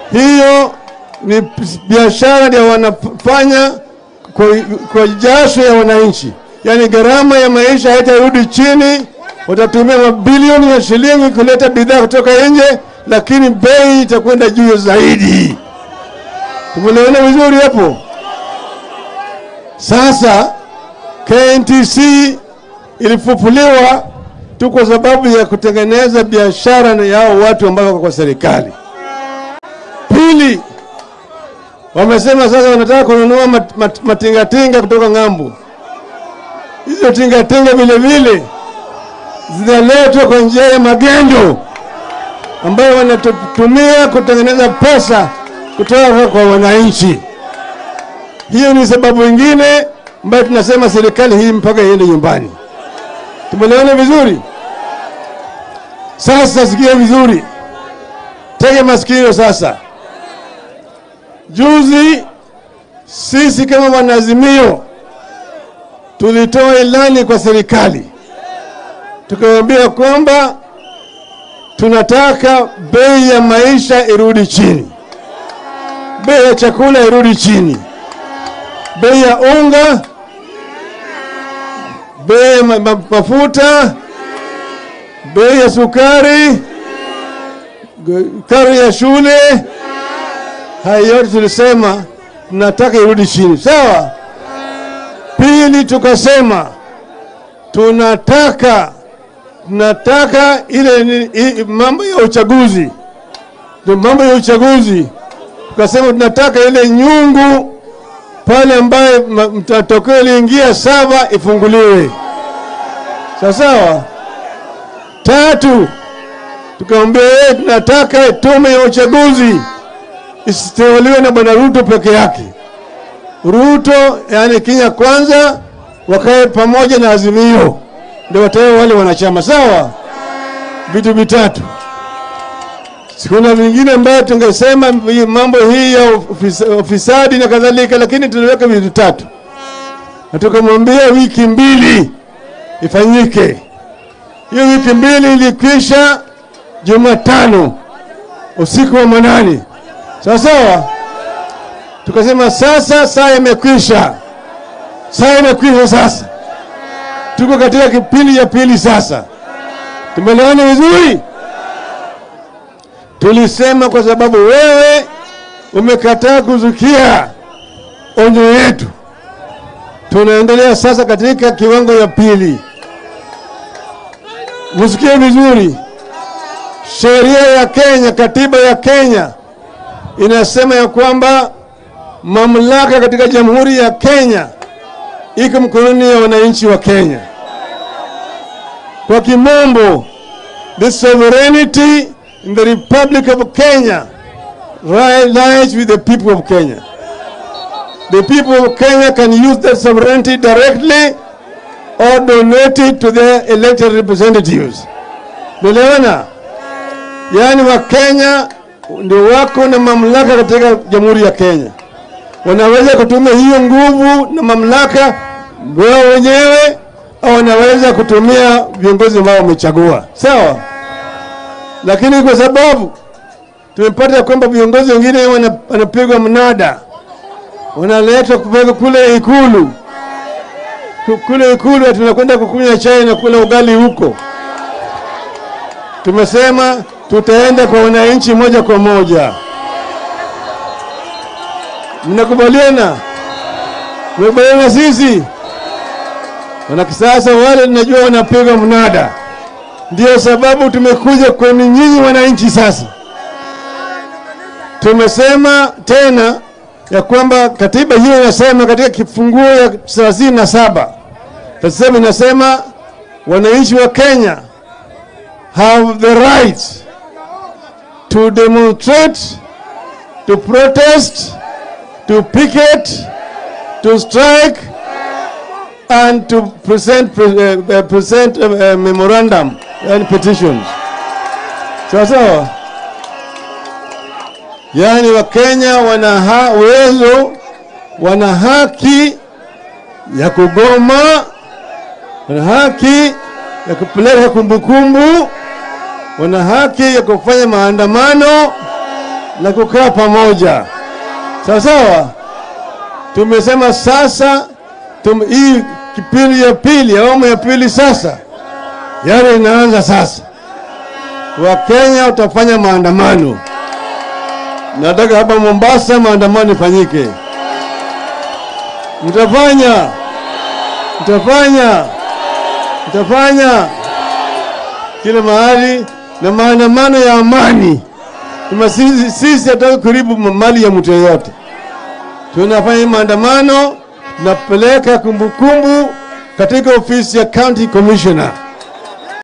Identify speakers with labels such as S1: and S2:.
S1: hiyo ni biashara ndio wanafanya kwa, kwa jasho ya wananchi, yaani gharama ya maisha haitarudi chini. Watatumia mabilioni ya shilingi kuleta bidhaa kutoka nje, lakini bei itakwenda juu zaidi. Tumeelewana vizuri hapo? Sasa KNTC ilifufuliwa tu kwa sababu ya kutengeneza biashara na yao watu ambao wako kwa serikali. Pili, wamesema sasa wanataka kununua mat, mat, matingatinga kutoka ng'ambo. Hizo tingatinga vile vile zinaletwa kwa njia ya magendo ambayo wanatumia kutengeneza pesa kutoka kwa wananchi. Hiyo ni sababu nyingine ambayo tunasema serikali hii mpaka iende nyumbani. Tumeelewana vizuri? Sasa sikia vizuri, tege masikio sasa. Juzi sisi kama wanaazimio tulitoa ilani kwa serikali, tukawaambia kwamba tunataka bei ya maisha irudi chini, bei ya chakula irudi chini, bei ya unga, bei ya ma ma mafuta, bei ya sukari, karo ya shule, haya yote tulisema tunataka irudi chini, sawa. Pili tukasema tunataka tunataka ile ni- i- mambo ya uchaguzi, ndio mambo ya uchaguzi. Tukasema tunataka ile nyungu pale ambaye ma- matokeo iliingia saba ifunguliwe, sawa sawa. Tatu tukamwambia yeye, tunataka tume ya uchaguzi isiteuliwe na bwana Ruto peke yake. Ruto yani Kenya kwanza wakae pamoja na Azimio ndio watawe wale wanachama sawa. Vitu vitatu. Kuna vingine ambayo tungesema hii mambo hii ya ofis- ufisadi na kadhalika, lakini tuliweka vitu tatu na tukamwambia wiki mbili ifanyike. Hiyo wiki mbili ilikwisha Jumatano usiku wa manane, sawa sawa. Tukasema sasa saa imekwisha, saa imekwisha sasa tuko katika kipindi cha pili sasa. Tumeelewana vizuri? Tulisema kwa sababu wewe umekataa kuzukia onyo yetu, tunaendelea sasa katika kiwango ya pili. Msikie vizuri, sheria ya Kenya, katiba ya Kenya inasema ya kwamba mamlaka katika jamhuri ya Kenya iko mkononi ya wananchi wa Kenya. Kwa kimombo, the sovereignty in the Republic of Kenya ri- lies with the people of Kenya. The people of Kenya can use that sovereignty directly or donate it to their elected representatives. Umeelewana? Yaani Wakenya ndio wako na mamlaka katika jamhuri ya Kenya wanaweza kutumia hiyo nguvu na mamlaka wao wenyewe au wanaweza kutumia viongozi ambao wamechagua, sawa. Lakini kwa sababu tumepata kwamba viongozi wengine wana- wanapigwa mnada, wanaletwa kupeleka kule Ikulu, Ku- kule Ikulu tunakwenda kukunywa chai na kula ugali huko. Tumesema tutaenda kwa wananchi moja kwa moja. Mnakubaliana? Mnakubaliana sisi? Wana kisasa wale tunajua wanapiga mnada, ndio sababu tumekuja kwenu nyinyi wananchi. Sasa tumesema tena ya kwamba katiba hiyo inasema katika kifunguo ya thelathini na saba tasema inasema wananchi wa Kenya have the right to demonstrate, to protest to picket, to strike, and to present pre- uh, uh, present uh, uh, memorandum and petitions. Sawa sawa. Yaani Wakenya wana ha- uwezo, wana haki ya kugoma, wana haki ya kupeleka kumbukumbu, wana haki ya kufanya maandamano na kukaa pamoja, sawa sawa. Tumesema sasa tum, hii kipindi ya pili, awamu ya pili sasa, yale inaanza sasa. Wakenya watafanya maandamano. Nataka hapa Mombasa maandamano ifanyike. Mtafanya, mtafanya, mtafanya kila mahali na maandamano ya amani. Kama sisi sisi hataki kuribu mali ya mtu yoyote, tunafanya maandamano, tunapeleka kumbukumbu katika ofisi ya county commissioner